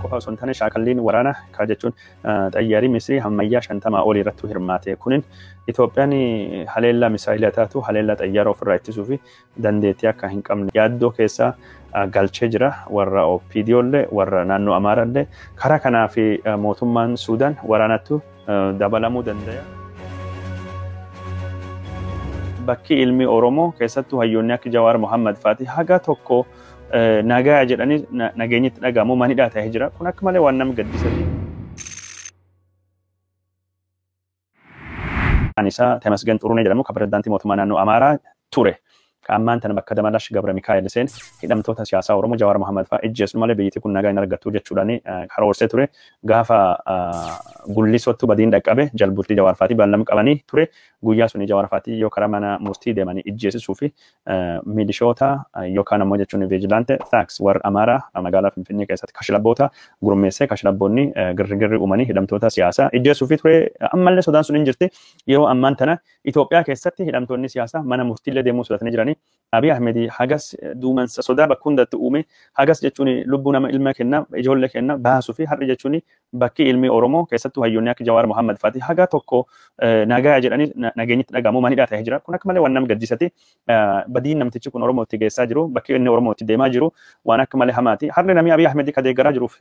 qofa osoo hin taane shaakalliin waraana kaa jechuun xayyaarii Misrii ammayyaa shantamaa olii irratti hirmaate. Kunin Itoophiyaan haleellaa misaayilaa taatu haleellaa xayyaara ofirraa ittisuu fi dandeettii akka hin qabne yaaddoo keessaa galchee jira warra OPDO illee warra naannoo Amaaraa illee karaa kanaa fi mootummaan Suudaan waraanattu dabalamuu danda'a. Bakki ilmi Oromoo keessattuu hayyoonni akka Jawaar Mohammad faati haga tokko nagaa jedhanii nageenyitti dhagahamu manidhaa ta'ee jira. Kun akka malee waan nama gaddisiisu. Isaa Temasgen Xurunee jedhamu kan pirezidaantii mootummaa naannoo Amaaraa ture. Ammaan tana bakka Damalash Gabra Mikaa'el Seen hidhamtoota siyaasaa Oromoo Jawaar Mohammad fa'aa ijjeessu malee biyyattii kun nagaa hin argattu jechuudhaan karoorsee ture. Gaafa gullisootti badiin dhaqqabe jalbultii Jawaar fa'aatii baallam qabanii ture. Guyyaa suni Jawaar fa'aatii yoo karaa mana murtii deemanii ijjeesisuu fi milishoota yookaan ammoo jechuun viijilaante taaks warra Amaaraa magaalaa Finfinnee keessatti kashlabboota gurmeessee kashlabboonni girgirri uumanii hidhamtoota siyaasaa ijjeessuu fi ture. Ammallee sodaan sun hin jirti. Yeroo ammaan tana Itoophiyaa keessatti hidhamtoonni siyaasaa mana murtiillee deemuu sodatanii jiranii Abiy Ahmed hagas duumansa sodaa bakka hundatti uume hagas jechuun lubbuu nama ilma kenna ijoollee kenna baasuu fi har'i jechuun bakki ilmi Oromoo keessattuu hayyoonni akka Jawaar Mohammad faati haga tokko nagaa jedhanii nageenyitti dhagahamu manidhaa ta'ee jira. Kun akka malee waan nama gaddisiisati. Badiin namtichi kun Oromootti geessaa jiru bakki inni Oromootti deemaa jiru waan akka malee hamaati. Har'i namni Abiy Ahmed ka deeggaraa jiruuf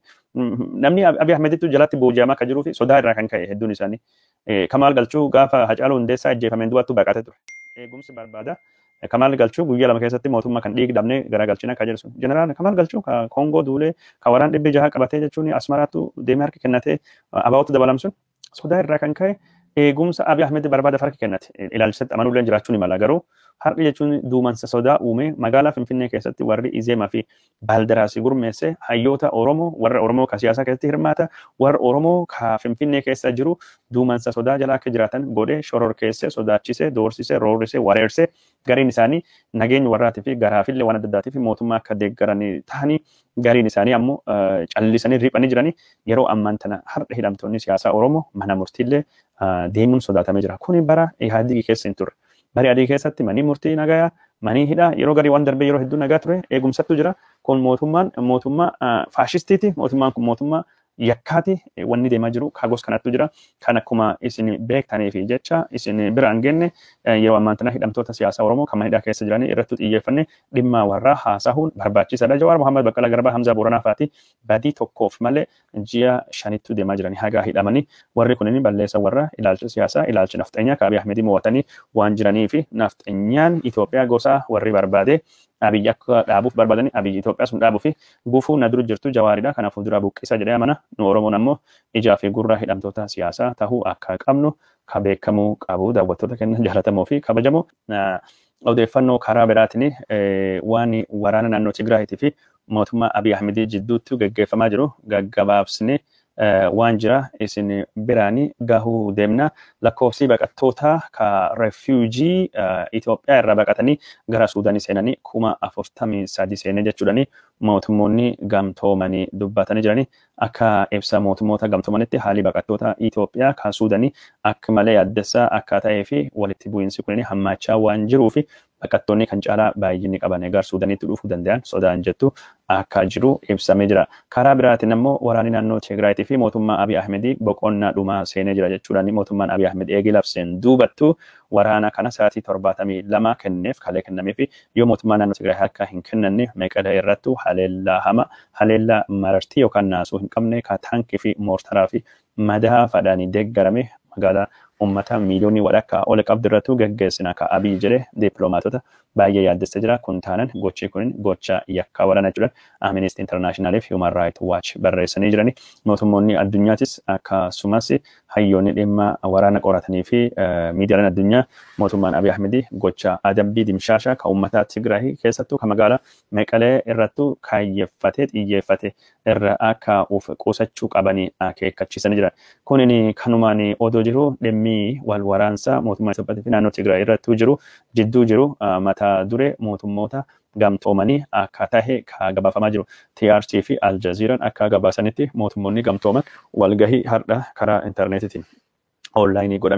namni Abiy Ahmedittu jalatti booji'amaa akka jiruu fi sodaa irraa kan ka'e hedduun isaanii. Kamaal Galchuu gaafa Hacaaluu Hundeessaa ajjeefameen du'attu baqatee ture. Eegumsi barbaada. Kamaal Galchuu guyyaa lama keessatti mootummaa kan dhiigdamne garagalchina akka jedhu. Jeneraal Kamaal Galchuu ka Koongoo duulee ka waraan dhibbi jaha qabatee jechuun asmaraattu deemee harka kennatee abaawwatu dabalamsun sodaa irraa kan ka'e eegumsa Abiy Ahmed barbaada harka kennate ilaalchisatti amanuullee jiraachuun mala garuu har'i jechuun duumansa sodaa uume magaalaa Finfinnee keessatti warri Izeemaa fi Baaldaraasii gurmeesse hayyoota Oromoo warra Oromoo ka siyaasaa keessatti hirmaata warra Oromoo ka Finfinnee keessa jiru duumansa sodaa jala akka jiraatan godhee shororkeesse sodaachise doorsise roorrise wareerse gariin isaanii nageenya warraatii fi garaafillee waan adda addaatii fi mootummaa akka deeggaranii ta'anii gariin isaanii ammoo callisanii riphanii jiranii yeroo ammaan tana har'a hidhamtoonni siyaasaa Oromoo mana murtiillee deemuun sodaatamee jira. Kuni bara Ihaadigii keessa hin turre. Bara adii keessatti manii murtii nagayaa manii hidhaa yeroo garii waan darbee yeroo hedduu nagaa ture eegumsattu jira. Kun mootummaan mootummaa faashistiiti. Mootummaan kun mootummaa yakkaati wanni deemaa jiru kagos kanattu jira. Kan akkuma isin beektaniif jecha isin bira hin genne yeroo ammaan tana hidhamtoota siyaasaa Oromoo kan manidhaa keessa jiranii irratti xiyyeeffanne dhimma warraa haasahuun barbaachisaadha. Jawaar Mohammad Baqqalaa Garbaa Hamzaa Booranaa fa'aati badii tokkoof malee ji'a shanittu deemaa jiranii hagaa hidhamanii warri kunin balleessa warra ilaalcha siyaasaa ilaalcha nafxeenyaa Abiy Ahmedii mo'atanii waan jiranii fi nafxeenyaan Itoophiyaa gosaa warri barbaade Abiy akka dhaabuuf barbaadani Abiy Itoophiyaa sun dhaabuu fi gufuu na dura jirtu jawaaridha. Kanaafuu dura buqqisa jedhee amana. Nu Oromoon ammoo ijaa fi gurra hidhamtoota siyaasaa tahuu akka qabnu ka beekamuu qabu daawwattoota keenya jaallatamoo fi kabajamoo. Odeeffannoo karaa biraatiin waan waraana naannoo Tigraayitii fi mootummaa Abiy Ahmedii jidduutti gaggeeffamaa jiru gaggabaabsine waan jira isin biraanii gahuu deemna lakkoofsi baqattoota ka refuujii Itoophiyaa irraa baqatanii gara Suudaanii seenanii kuma afurtamii sadi seenee jechuudhani mootummoonni gamtoomanii dubbatanii jiranii akka ibsa mootummoota gamtoomanitti haalli baqattoota Itoophiyaa kan Suudaanii akka malee addessaa akka ta'ee fi walitti bu'iinsi kun hammaachaa waan jiruu fi baqattoonni kan caalaa baay'inni qaban egaa Suudaaniitti dhufuu danda'an sodaan jettu akka jiru ibsamee jira. Karaa biraatiin ammoo waraanni naannoo Tigraayitii fi mootummaa Abiy Ahmedii boqonnaa dhumaa seenee jira jechuudhaan mootummaan Abiy Ahmed eegee labseen duubattu waraana kana sa'aatii torbaatamii lama kenneef kalee kennamee fi yoo mootummaa naannoo Tigraay harka hin kennanne meeqala irrattu haleellaa hama haleellaa marartii yookaan naasuu hin qabne ka taankii fi moortaraa fi madaa fadhaanii deeggarame magaalaa ummata miiliyoonii walakkaa ol qabdu irrattu gaggeessina ka abii jedhe dippiloomaatota baay'ee yaaddessa jira kun taanan gochi kun gocha yakkaa waraana jechuudhaan Amnesty International fi Human Rights Watch barreessanii jirani mootummoonni addunyaatis akkasumas hayyoonni dhimma waraana qoratanii fi miidiyaaleen addunyaa mootummaan Abiy Ahmedii gocha adabbii dimshaashaa ka ummata Tigraay keessattuu ka magaalaa Meqalee irrattu kaayyeffatee xiyyeeffate irra akka uf qusachuu qabanii akeekkachiisanii jiran. Kunin kanumaan odoo jiru dhimmi wal waraansaa mootummaa Itoophiyaa fi naannoo Tigraay irrattuu jiru jidduu jiru mata duree mootummoota gamtoomanii akka tahe ka gabaafamaa jiru. TRT fi Aljazeeraan akka gabaasanitti mootummoonni gamtooman walgahii har'a karaa intarneetitiin onlaayinii godhameen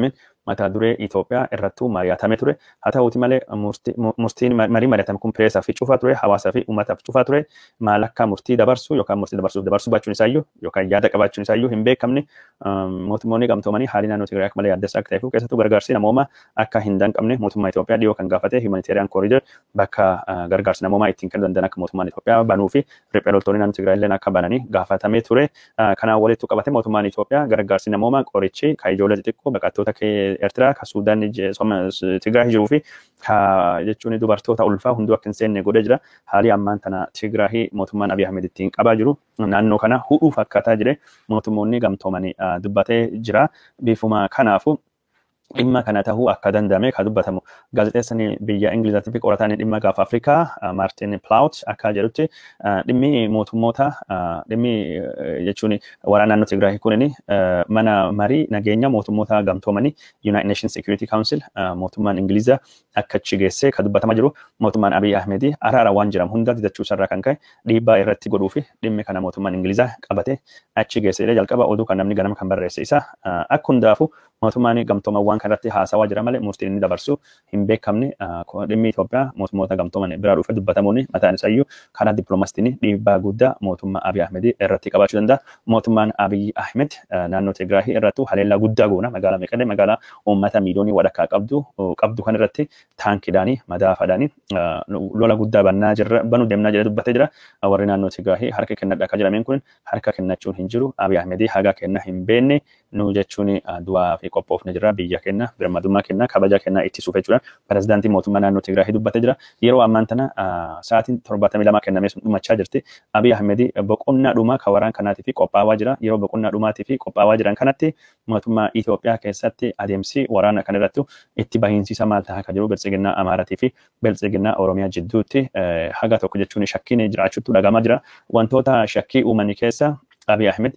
mata duree Itoophiyaa irrattuu mari'atamee ture. Haa ta'uuti malee murtiin marii mari'atame kun pireesaa fi cufaa ture, hawaasaa fi uummataaf cufaa ture. Maal akka murtii dabarsu yookaan murtii dabarsuuf dabarsuu baachuun isaayyuu yookaan yaada qabaachuun isaayyuu hin beekamne mootummoonni gamtoomanii haalli naannoo Tigraay akka malee yaaddeessaa akka ta'eef keessattuu gargaarsi namooma akka hin danqabne mootummaa Itoophiyaa dhiyoo kan gaafate humanitarian corridor bakka gargaarsi namoomaa ittiin kennuu danda'an akka mootummaan Itoophiyaa banuu fi riphee loltoonni naannoo Tigraay illee akka bananii gaafatamee ture. Kanaan walitti qabate mootummaan Itoophiyaa gargaarsi namoomaa qorichi kan ijoollee xixiqqoo baqattoota Eertiraa kan Suudaan Tigraay jiruu fi jechuun dubartoota ulfaa hunduu akka hin seenne godhee jira. Haalli ammaan tana Tigraay mootummaan Abiy Ahmed ittiin qabaa jiru naannoo kana hudhuu fakkaataa jire mootummoonni gamtoomanii dubbatee jira. Bifuma kanaafu dhimma kana tahuu akka danda'ame kan dubbatamu gaazexeessaan biyya Ingilizaatii fi qorataan dhimma gaafa Afrikaa Maartin Plaut akka jedhutti dhimmi mootummoota dhimmi jechuun waraana naannoo Tigraay kunin mana marii nageenya mootummoota gamtoomanii United Nations Security Council mootummaan Ingilizaa akka achi geessee kan dubbatamaa jiru mootummaan Abiy Ahmed araara waan jiran hunda didachuu irraa kan ka'e dhiibbaa irratti godhuu fi dhimmi kana mootummaan Ingilizaa qabate achi geessee jalqaba oduu kan namni ganama kan barreesse isa akka hundaafu mootummaan gamtoomawwan kanarratti haasawaa jira malee murtiin inni dabarsu hin beekamne dhimmi Itoophiyaa mootummoota gamtooman biraa dhufe dubbatamuun mataan isaayyuu karaa dippiloomaasiitiin dhiibbaa guddaa mootummaa Abiy Ahmed irratti qabaachuu danda'a. Mootummaan Abiy Ahmed naannoo Tigraay irrattu haleellaa guddaa goona magaalaa Meqalee magaalaa uummata miiliyoonii walakkaa qabdu qabdu kan irratti taankiidhaanii madaafaadhaanii lola guddaa bannaa jirra banuu deemnaa jira dubbatee jira. Warri naannoo Tigraay harka kennadha akka jedhameen kun harka kennachuun hin jiru. Abiy Ahmed hagaa kenna hin beekne nu jechuun du'aa fi qophoofne jira biyya kenna birmadummaa kenna kabaja kenna ittisuuf jechuudha. Pirezidaantii mootummaa naannoo Tigraay dubbatee jira. Yeroo ammaan tana sa'aatiin torbaatamii lama kennamee sun dhumachaa jirti. Abiy Ahmed boqonnaa dhumaa kan waraan kanaatii fi qophaawaa jira. Yeroo boqonnaa dhumaatii fi qophaawaa jiran kanatti mootummaa Itoophiyaa keessatti adeemsi waraana kan irratti itti bahiinsiisa maal ta'a kan jiru biltsiginnaa Amaaratii fi biltsiginnaa Oromiyaa jidduutti haga tokko jechuun shakkiin jiraachuutu dhagamaa jira. Wantoota shakkii uumanii keessa Abiy Ahmed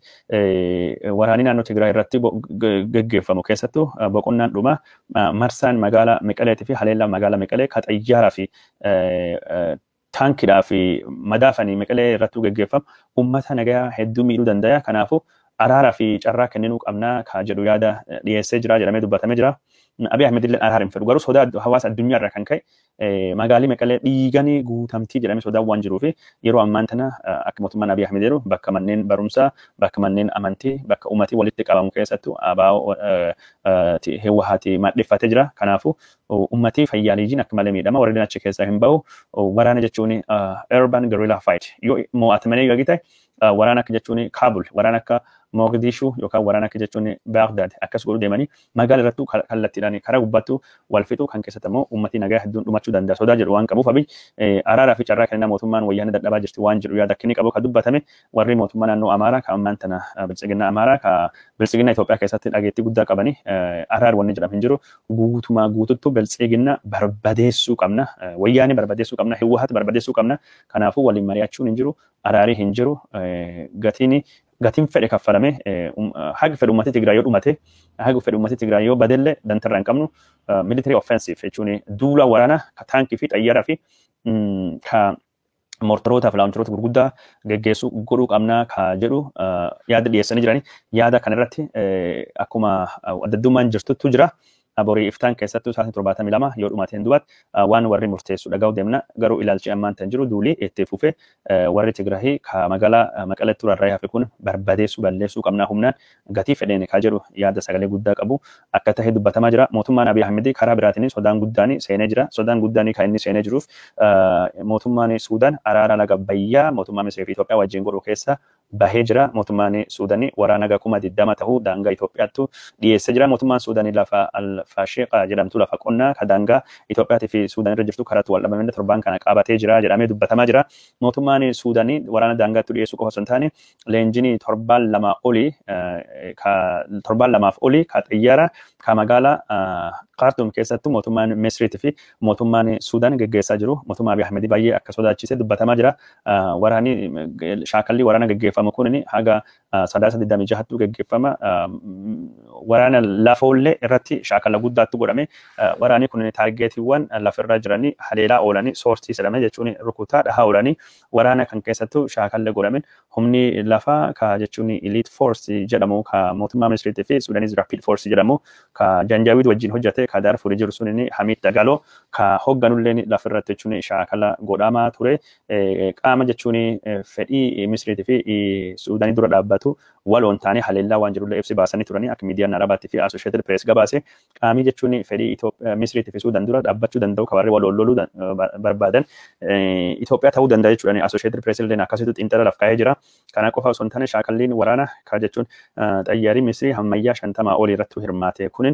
waraanii naannoo Tigraay irratti geggeeffamu keessattuu boqonnaan dhuma marsaan magaalaa Meqaleetii fi haleellaa magaalaa Meqalee ka xayyaaraa fi taankiidhaa fi madaafanii Meqalee irrattuu geggeeffamu uummata nagayaa hedduu miidhuu danda'a. Kanaafuu araaraa fi carraa kenninuu qabnaa ka jedhu yaada dhiyeessee jira jedhamee dubbatamee jira. Abiy Ahmed illee araara hin fedhu garuu sodaa hawaasa addunyaa irraa kan ka'e magaalii Meqalee dhiiganii guutamtii jedhamee sodaan waan jiruuf yeroo ammaan tana akka mootummaan Abiy Ahmed jedhu bakka manneen barumsaa bakka manneen amantii bakka uummatii walitti qabamu keessattuu abaa'oo heewwahaati madheffatee jira. Kanaafuu uummatii fayyaaliijiin akka malee miidhama warreen achi keessaa hin bahu waraana jechuun urban guerrilla fight yoo mo'atamanii yoo ta'e waraana akka jechuun Kaabul waraana akka Mogadishu yookaan waraana akka jechuun Baagdaad akkas godhu deemanii magaala irrattuu kallattiidhaan karaa gubbaattuu wal fixu kan keessatti immoo uummatii nagaa hedduun dhumachuu danda'a sodaa jedhu waan qabuuf abiy araaraa fi carraa kennaa mootummaan wayyaanee dadhabaa jirti waan jedhu yaada akkinii qabu kan dubbatame warri mootummaa naannoo Amaaraa kan ammaan tana bilchiginna Amaaraa kan bilchiginna Itoophiyaa keessatti dhageettii guddaa qabanii araar wanni jedhamu hin jiru guutumaa guututtuu bilchiginna barbadeessuu qabna wayyaanee barbadeessuu qabna hiwwahat barbadeessuu qabna kanaafuu waliin mari'achuun hin jiru araarii hin jiru gatiin gatiin fedhe kaffalame haga fedhe uummatni Tigraay yoo dhumate haga fedhe uummatni Tigraay yoo badellee dantarraa hin qabnu military offensive jechuun duula waraanaa ka taankii fi xayyaaraa fi ka mortorootaa fi laawuncharoota gurguddaa geggeessuu godhuu qabnaa ka jedhu yaada dhiyeessanii jiranii yaada kanarratti akkuma addaddummaan jirtutu jira. borii iftaan keessattuu sa'aatii torbaatamii lama yoo dhumaateen dubaatti waan warri murteessu dhagahu deemna garuu ilaalchi ammaan tan jiru duulii itti fufee warri Tigraahii ka magaalaa maqalettuu rarra'ee hafe kun barbadeessuu balleessuu qabnaa humnaan gatii fedheen kaa jedhu yaada sagalee guddaa qabu akka ta'e dubbatamaa jira mootummaan Abiy Ahmed karaa biraatiin sodaan guddaan seenee jira sodaan guddaan kan inni seenee jiruuf mootummaan Suudaan araara laga bayyaa mootummaa Misrii fi Itoophiyaa wajjin godhu keessa bahee jira mootummaan Suudaanii waraana gakuma diddama ta'uu daangaa Itoophiyaattu dhiyeessee jira mootummaan Suudaanii lafa Faasheeqaa jedhamtu lafa qonnaa ka daangaa Itoophiyaatii fi Suudaan irra jirtu karaatti wal dhabamee torbaan kana qabatee jira jedhamee dubbatamaa jira. Mootummaan Suudaanii waraana daangaatti dhiyeessuu qofa osoo hin taane leenjinii torbaan lama olii torbaan lamaaf olii ka xiyyaara ka magaalaa Kaartuum keessattuu mootummaan Misriitii fi mootummaan Suudaan geggeessaa jiru. Mootummaa Abiy Ahmed baay'ee akka sodaachisee dubbatamaa jira. Waraanni shaakalli waraana geggeeffamu kun haga sadaasa digdamii jahattu geggeeffama waraana lafoollee irratti shaakala guddaatu godhame waraanni kun taargeetiiwwan lafarra jiranii haleelaa oolanii soortii jedhame jechuun rukutaa dhahaa oolanii waraana kan keessattuu shaakalla godhamen humni lafaa ka jechuun elite force jedhamu ka mootummaa ministeetii fi suudaniis rapid force jedhamu ka janjaawid wajjin hojjate ka daarfurii jiru sun hamiid dagaloo ka hoogganulleen lafirratti jechuun shaakala godhamaa ture qaama jechuun fedhii ministeetii fi suudanii dura dhaabbatu waloon taane haleellaa waan jirullee ibsi baasanii turanii akka miidiyaan arabaatti fi associated press gabaase qaamii jechuun fedhii misriitii fi suudaan dura dhaabbachuu danda'u kabarri wal loluu barbaadan Itoophiyaa ta'uu danda'a jechuudha. Associated press illee akkasitti xiinxala laf kaa'ee jira. Kana qofa osoo hin taane shaakalliin waraana ka jechuun xayyaarii misrii hammayyaa shantamaa olii irratti hirmaate kunin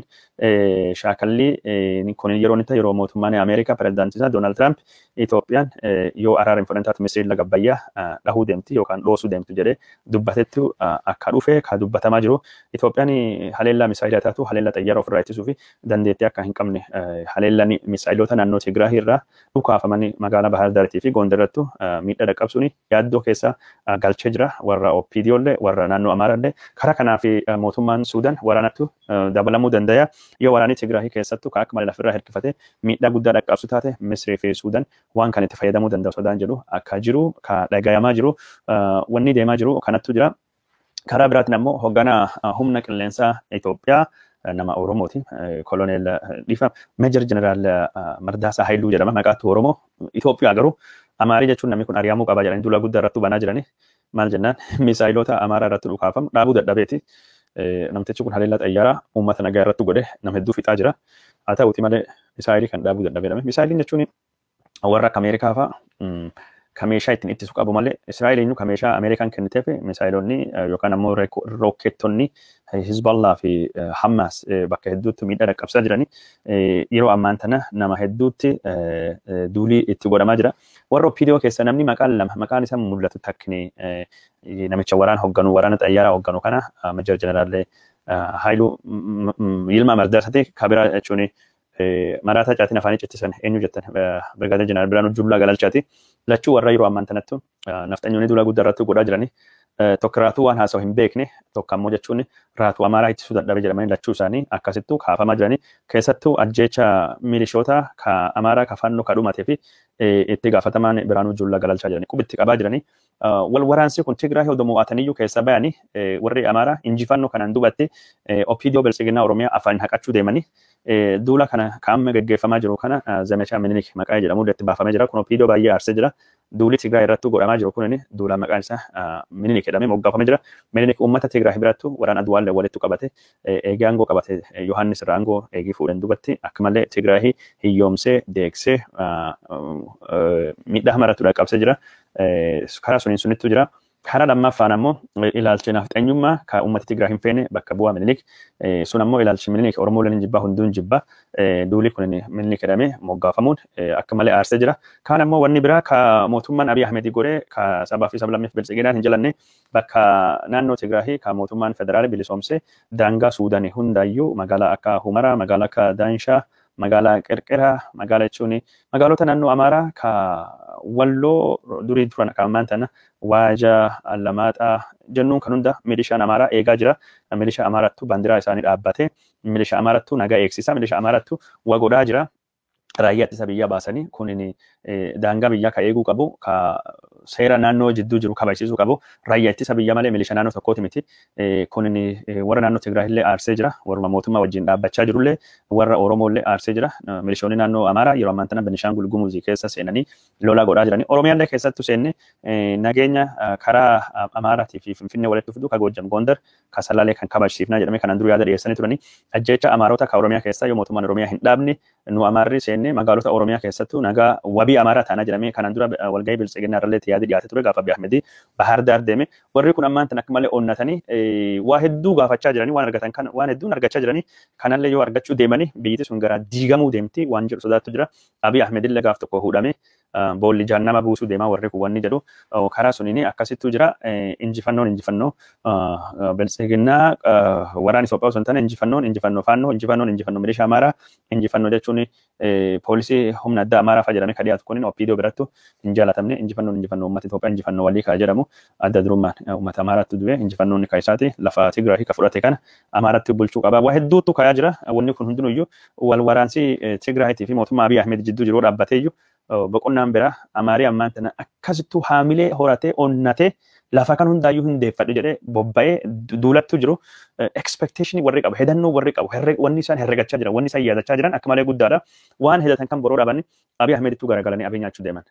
shaakallii kun yeroo inni yeroo mootummaan Ameerikaa pirezidaantii isaa Doonaald Tiraamp Itoophiyaan yoo araara hin fudhanne taate misriin laga bayyaa dhahuu deemti yookaan dhoosuu deemtu jedhee dubbatetti akka dhufe ka dubbatamaa jiru. Itoophiyaan haleellaa misaayilaa taatu haleellaa xayyaara ofirraa ittisuu fi dandeettii akka hin qabne haleellaan misaayiloota naannoo Tigraahii irraa dhukaafamanii magaalaa Bahar Daarii fi Gondarattu miidhaa dhaqqabsuun yaaddoo keessa galchee jira. Warra OPDO illee warra naannoo Amaaraa illee karaa kanaa fi mootummaan Suudaan waraanattu dabalamuu danda'a. Yoo waraanni Tigraahii keessattuu kan akka malee lafirraa hirkifate miidhaa guddaa dhaqqabsu taate Misrii fi Suudaan waan kan itti fayyadamuu danda'u sodaan jedhu akka jiru ka dhagayamaa jiru wanni deemaa jiru kanattu jira. Karaa biraatiin ammoo hoogganaa humna qilleensaa Itoophiyaa nama Oromooti. Koloneel Dhiifa Meejar Jeneraal Mardaasaa Haayiluu jedhama. Maqaatti Oromoo. Itoophiyaa garuu Amaarii jechuun namni kun ari'amuu qaba jedhanii duula guddaa irratti banaa jirani. Maal jennaan misaayilota Amaaraa irratti dhukaafamu dhaabuu dadhabeeti. Namtichi kun haleellaa xayyaaraa uummata nagaa irratti godhe nama hedduu fixaa jira. Haa ta'uuti malee misaayilii kan dhaabuu dadhabedhame. Misaayiliin jechuun warra akka Ameerikaa fa'aa ka meeshaa ittiin ittisu qabu malee Israa'eel eenyu ka meeshaa Ameerikaan kenniteef misaayilonni yookaan ammoo rookettonni Hizballaa fi Hammaas bakka hedduutti miidhaa dhaqqabsaa jirani. Yeroo ammaan tana nama hedduutti duulii itti godhamaa jira. Warra OPDO keessa namni maqaan lama maqaan isaa mul'atu takkini namicha waraana hoogganu waraana xayyaaraa hoogganu kana Meejar Jeneraalee Haayiluu Yilmaa Mardaasati kabiraa jechuun maraataa caatiin afaanii cittisan eenyu jettan Birgaadir Jeneraal Biraanuu Jullaa Galalchaati. Lachuu warra yeroo ammaan tanattu nafxanyoonni duula guddaa irratti godhaa jirani. Tokko raatuu waan haasa'u hin beekne tokko ammoo jechuun raatuu amaaraa ittisuu dadhabe jedhamanii lachuu isaanii akkasittuu kaafamaa jirani. Keessattuu ajjeecha milishoota ka amaaraa ka fannoo ka dhumatee fi itti gaafatamaan Biraanuu Jullaa Galalchaa jirani. Qubitti qabaa jirani. Wal waraansi kun Tigraay hodoo mo'ataniyyuu keessa bayani warri amaaraa injifannoo kanaan dubatti OPDO Bilisiginaa Oromiyaa afaan haqachuu deemanii duula kana kaa'amma gaggeeffamaa jiru kana zamechaa minilik maqaa jedhamu itti baafamee jira. Kun OPDO baay'ee aarsee jira. Duuli Tigraay irratti godhamaa jiru kun duula maqaan isaa minilik jedhamee moggaafamee jira. Minilik uummata Tigraay birattu waraan aduwaallee walitti qabate eegee aangoo qabate Yohaannis irraa aangoo eegii fuudhan dubatti akkamallee Tigraay hiyyoomsee deeksee miidhaa hamaratu dhaqqabsee jira. Karaa suniin sunittu jira. Karaa lammaffaan ammoo ilaalchi nafxeenyummaa kan uummata Tigraay hin feene bakka bu'aa minilik. Sun ammoo ilaalchi minilik Oromoo waliin jibbaa hunduun jibbaa. Duuli kun minilik jedhamee moggaafamuun akka malee aarsee jira. Kaan ammoo wanni biraa ka mootummaan Abiy Ahmedii godhee ka sabaa fi sablammiif biltsiginaan hin jalanne bakka naannoo Tigraay ka mootummaan federaalii bilisoomsee daangaa Suudaanii hundaayyuu magaalaa akka Humaraa, magaalaa akka Daanshaa, magaalaa Qirqiraa, magaalaa jechuun magaalota naannoo Amaaraa ka walloo durii turan akka ammaan tana waaja allamaaxaa jennuun kan hunda milishaan amaaraa eegaa jira. Milishaa amaarattu bandiraa isaanii dhaabbate milishaa amaarattu nagaa eegsisa milishaa amaarattu wagodhaa jira. Raayyaa ittisa biyyaa baasanii kunin daangaa biyyaa ka eeguu qabu ka seera naannoo jidduu jiru kabachiisuu qabu raayyaa ittisa biyyaa malee milishaa naannoo tokkooti miti. Kunin warra naannoo Tigraay illee aarsee jira warra mootummaa wajjin dhaabbachaa jirullee warra Oromoo illee aarsee jira. Milishoonni naannoo Amaaraa yeroo ammaan tana Benishaangul Gumuzii keessa seenanii lolaa godhaa jiranii. Oromiyaa illee keessattu seenne nageenya karaa Amaaraatii fi Finfinnee walitti fidu ka Goojjam Gondar ka Salaalee kan kabachiifnaa jedhamee kanaan dura yaada dhiyeessanii turanii. Ajjeecha Amaarota ka Oromiyaa keessaa yoo mootummaan Oromiyaa hin dhaabne nu Amaarri seenne magaalota Oromiyaa keessattuu nagaa wabii Amaaraa taanaa jedhamee kanaan dura walgahii biltsiginaa irrallee yaadi dhiyaate ture gaafa Abiy Ahmedii Bahar Daar deeme warri kun ammaan tan akka malee onnatanii waa hedduu gaafachaa jiranii waan argatan kan waan hedduun argachaa jiranii kanallee yoo argachuu deemanii biyyiti sun gara diigamuu deemti waan jedhu sodaattu jira Abiy Ahmed illee gaaf tokko fuudhame boolli jahannama buusuu deemaa warri kun wanni jedhu karaa suniin akkasittuu jira injifannoon injifannoo biltsiginaa waraan Itoophiyaa osoo hin taane injifannoon injifannoo faannoo injifannoon injifannoo milishaa amaaraa injifannoo jechuun poolisii humna addaa amaaraa fa'a jedhamee kan dhiyaatu kun OPDO birattu hin jaalatamne injifannoon injifannoo injifannoo uummata Itoophiyaa injifannoo walii kaa jedhamu adda durummaan uummata Amaaraatti du'e injifannoonni kaa isaati lafa Tigraay ka fudhate kana Amaaraatti bulchuu qaba. Waa hedduutu kayaa jira. Wanni kun hundinuyyuu wal waraansi Tigraayitii fi mootummaa Abiy Ahmed jidduu jiru dhaabbatee iyyuu boqonnaan biraa Amaarii ammaan tana akkasittuu haamilee horatee onnatee lafa kan hundaayyuu hundeeffadhu jedhee bobba'ee duulattu jiru expectation warri qabu hedannoo warri qabu wanni isaan herregachaa jiran wanni isaan yaadachaa jiran akka malee guddaadha waan hedatan kan boroo dhaban Abiy Ahmedittuu garagalanii Abiy nyaachuu deeman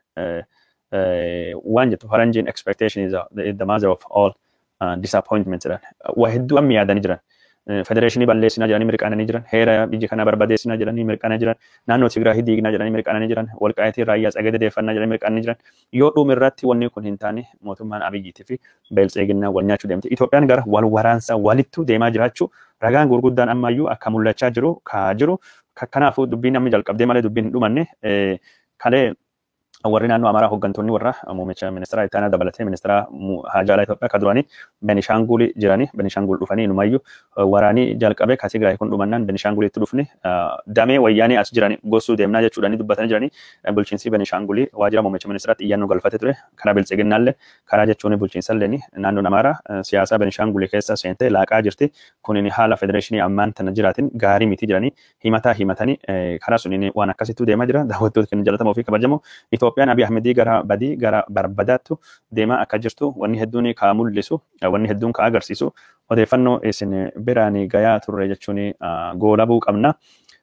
waan jettu faranjiin expectation is the mother of all disappointment jedhan waa hedduu amma yaadanii jiran federeeshinii balleessinaa jedhanii mirqaananii jiran heera biyya kana barbadeessinaa jedhanii mirqaananii jiran naannoo Tigraay diignaa jedhanii mirqaananii jiran walqaayitii raayyaa tsagada deeffannaa jedhanii mirqaananii jiran yoo dhuumi irratti wanni kun hin taane mootummaan abiyyiitii fi beeltseeginnaa wal nyaachuu deemte Itoophiyaan gara wal waraansaa walittuu deemaa jiraachuu ragaan gurguddaan ammayyuu akka mul'achaa jiru kaa jiru kanaafuu dubbiin namni jalqabdee malee dubbiin hin dhumanne kalee warri naannoo Amaaraa hooggantoonni warra muummicha ministeera itti aanaa dabalatee ministeera haajaalaa Itoophiyaa kan duraanii Benishaangul jiranii Benishaangul dhufanii inumayyuu waraanii jalqabee kan Tigraay kun dhumannaan Benishaangulitti dhufni damee wayyaanii as jiranii gossuu deemnaa jechuudhaanii dubbatanii jiranii bulchiinsi Benishaangulii waajjira muummicha ministeeraatti iyyannoo galfate ture karaa bilcheeginnaallee karaa jechuun bulchiinsallee naannoon Amaaraa siyaasa Benishaangulii keessa seentee laaqaa jirti kunin haala federeeshinii ammaan tana jiraatin gaarii miti jiranii himataa himatanii karaa suniin waan akkasittuu deemaa jira daawwattoota kenna jalatamoo fi kabajamoo Itoophiyaan Abiy Ahmedii gara badii gara barbadaattu deemaa akka jirtu wanni hedduun kaa mul'isu wanni hedduun kaa agarsiisu odeeffannoo isin biraan gayaa turre jechuun goolabuu qabna.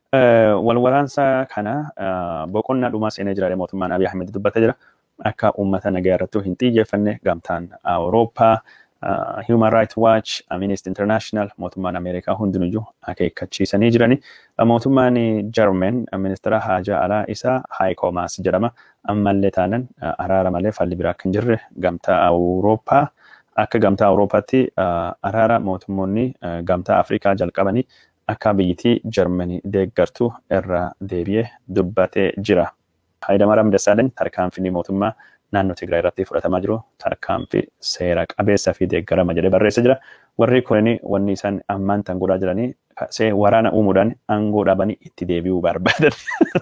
Wal waraansa kana boqonnaa dhumaa seenee jira mootummaan Abiy Ahmed dubbatee jira. Akka uummata nagaa irratti hin xiyyeeffanne gamtaan Awurooppaa uh, Human Rights Watch, Amnesty International, mootummaan Ameerikaa hundinuyyuu akeekkachiisanii jirani. Mootummaan Jarmen ministeera haajaa alaa isaa Heiko Maas jedhama. Ammallee taanan araara malee falli biraa akka hin jirre gamtaa Awurooppaa akka gamtaa Awurooppaatti araara mootummoonni gamtaa Afrikaa jalqabanii akka biyyittii Jarmanii deeggartu irraa deebi'ee dubbatee jira. Hayidamaram Dassaalany tarkaanfii mootummaa naannoo Tigraay irratti fudhatamaa jiru tarkaanfii seera qabeessa fi deeggarama jedhee barreessa jira. Warri kunini wanni isaan ammaan tan godhaa jiranii see waraana uumuudhaan aangoo dhabanii itti deebi'uu barbaadan.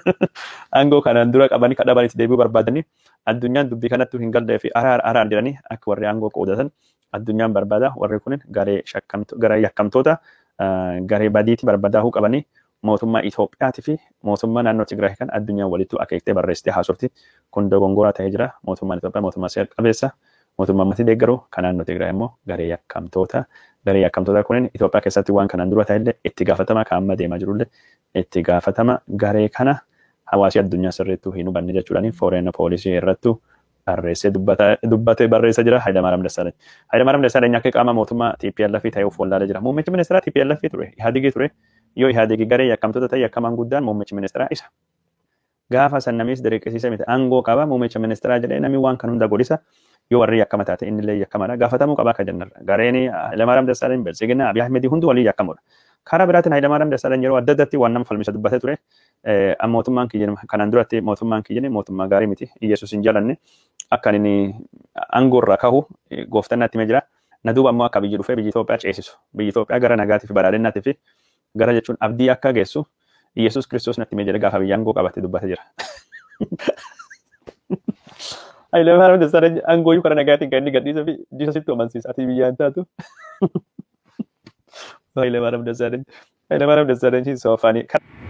Aangoo kanaan dura qabanii kan dhaban itti deebi'uu barbaadanii addunyaan dubbii kanatti hin gallee fi araar araar jedhanii akka warri aangoo qoodatan addunyaan barbaada. Warri kunin garee garee yakkamtoota garee badiitti barbaadaahuu qabanii mootummaa Itoophiyaatii fi mootummaa naannoo Tigraay kan addunyaan walitti akeektee barreessitee haasofti. Kun dogongoraa ta'ee jira. Mootummaan Itoophiyaa mootummaa seera qabeessa. Mootummaa matii deeggaru kan naannoo Tigraay immoo garee yakkamtoota. Garee yakkamtoota kunin Itoophiyaa keessatti waan kanaan dura ta'ellee itti gaafatama kan amma deemaa jirullee itti gaafatama garee kana hawaasi addunyaa sirriittuu hin hubanne jechuudhaan fooreena poolisii irrattu barreessee dubbatee barreessa jira Hayidamaaram Dassaalany. Hayidamaaram Dassaalany akka qaama mootummaa TPLF ta'ee of wallaalee jira. Muummichi ministeeraa TPLF ture, Ihaadigii ture. Yoo Ihaadigii garee yakkamtoota ta'e yakkamaan guddaan muummichi ministeeraa isa. Gaafa san namis diriqisiisa miti aangoo qaba muummicha ministeeraa jedhee namni waan kan hunda godhisa yoo warri yakkama taate inni illee yakkamadha. Gaafatamuu qaba akka jennarra. Gareen Hayidamaaram Dassaalany Bilchiginaa Abiy Ahmedii hundi walii yakkamudha. Karaa biraatiin Hayidamaaram Dassaalany yeroo adda addatti waan nama falmisa dubbatee ture. Mootummaan kiyyan kanaan duratti mootummaan kiyyan mootummaa gaarii miti. Iyesuus hin jalanne. akka inni aangoo irraa kahu gooftaan natti jira. Na duuba ammoo akka biyyi dhufee biyyi Itoophiyaa ceesisu. Biyyi Itoophiyaa gara nagaatii fi badhaadhinnaatti fi gara jechuun abdii akka geessu Iyesuus Kiristoos natti jira gaafa biyya aangoo qabatee dubbatee jira. Hayilamaariyaam Dassaalany aangoo iyyuu karaa nagaatiin kan inni gadhiisa fi Jiisusitti amansiisa. Ati biyyaan taatu. Hayilamaariyaam Dassaalany. Hayilamaariyaam Dassaalany soofanii.